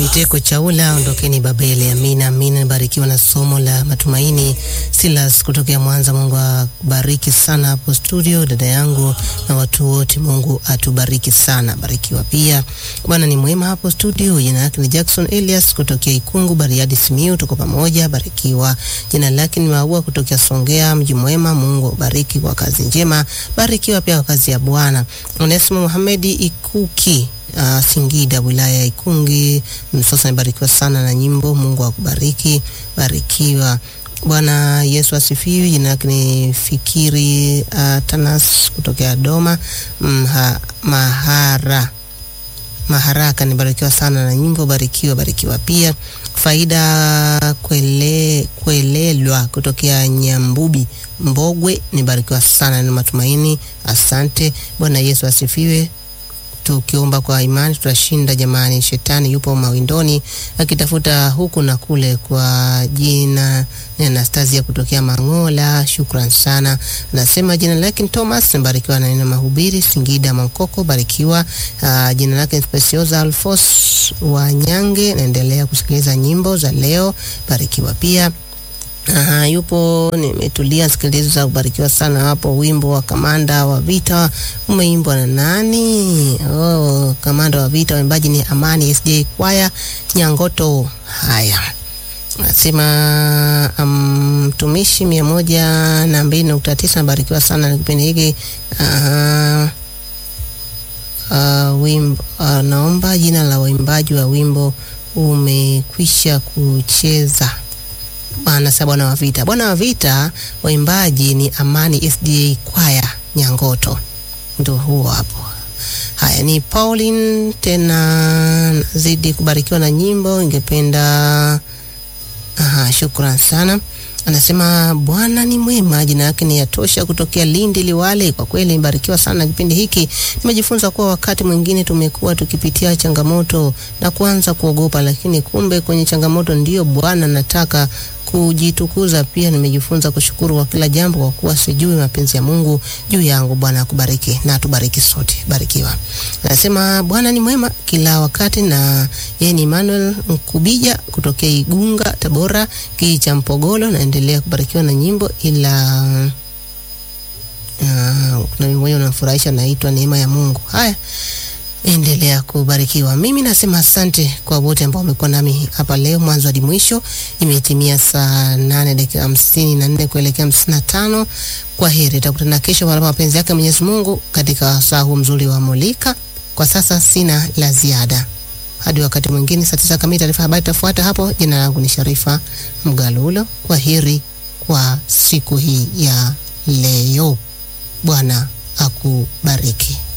Biteko Chaula, ondokeni Babeli. Amina, amina. Nibarikiwa na somo la matumaini. Silas kutokea Mwanza, Mungu akubariki sana hapo studio, dada yangu na watu wote, Mungu atubariki sana. Barikiwa pia, Bwana ni mwema hapo studio. Jina lake ni Jackson Elias kutokea Ikungu, Bariadi, Simiu, tuko pamoja. Barikiwa. Jina lake ni Maua kutokea Songea, mji mwema. Mungu abariki kwa kazi njema. Barikiwa pia kwa kazi ya Bwana. Onesimo Muhamedi Ikuki Uh, Singida wilaya ya Ikungi Msosa, amebarikiwa sana na nyimbo. Mungu akubariki, barikiwa. Bwana Yesu asifiwe. Jina lake ni Fikiri uh, Tanas kutokea Doma Mha, Mahara Maharaka, nibarikiwa sana na nyimbo. Barikiwa, barikiwa pia. Faida Kwele, Kwelelwa kutokea Nyambubi Mbogwe, nibarikiwa sana na matumaini. Asante. Bwana Yesu asifiwe. Tukiomba kwa imani tutashinda jamani. Shetani yupo mawindoni akitafuta huku na kule. Kwa jina ni Anastasia kutokea Mangola, shukran sana. Nasema jina lake ni Thomas, barikiwa na neno mahubiri Singida Mankoko, barikiwa. Uh, jina lake ni Speciosa Alfos wa Nyange, naendelea kusikiliza nyimbo za leo, barikiwa pia. Aha, yupo nimetulia sikiliza, kubarikiwa sana hapo. Wimbo wa kamanda wa vita umeimbwa na nani? Oh, kamanda wa vita, waimbaji ni Amani SJ Kwaya Nyangoto. Haya, nasema mtumishi um, mia moja na mbili nukta tisa nabarikiwa sana na kipindi hiki. Uh, uh, wimbo uh, naomba jina la waimbaji wa wimbo umekwisha kucheza Anasema bwana wa vita, bwana wa vita, waimbaji ni Amani SDA Kwaya Nyangoto, ndio huo hapo. Haya, ni Pauline tena, nazidi kubarikiwa na nyimbo, ingependa aha, shukran sana. Anasema Bwana ni mwema, jina yake ni Yatosha kutokea Lindi Liwale. Kwa kweli nimebarikiwa sana kipindi hiki, nimejifunza kuwa wakati mwingine tumekuwa tukipitia changamoto na kuanza kuogopa, lakini kumbe kwenye changamoto ndiyo Bwana nataka kujitukuza. Pia nimejifunza kushukuru kwa kila jambo, kwa kuwa sijui mapenzi ya Mungu juu yangu. Bwana akubariki na atubariki sote, barikiwa. Anasema Bwana ni mwema kila wakati, na yeye ni Emmanuel Nkubija kutokea Igunga, Tabora, kijiji cha Mpogolo. Naendelea kubarikiwa na nyimbo, ila uh, kuna mmoja unafurahisha, naitwa Neema ya Mungu. Haya, endelea kubarikiwa. Mimi nasema asante kwa wote ambao wamekuwa nami hapa leo mwanzo hadi mwisho. Imetimia saa nane dakika hamsini na nne kuelekea hamsini na tano. Kwa heri, tutakutana kesho panapo mapenzi yake Mwenyezi Mungu katika saa huu mzuri wa Mulika. Kwa sasa sina la ziada, hadi wakati mwingine saa tisa kamili. Taarifa habari itafuata hapo. Jina langu ni Sharifa Mgalulo. Kwa heri kwa siku hii ya leo, Bwana akubariki.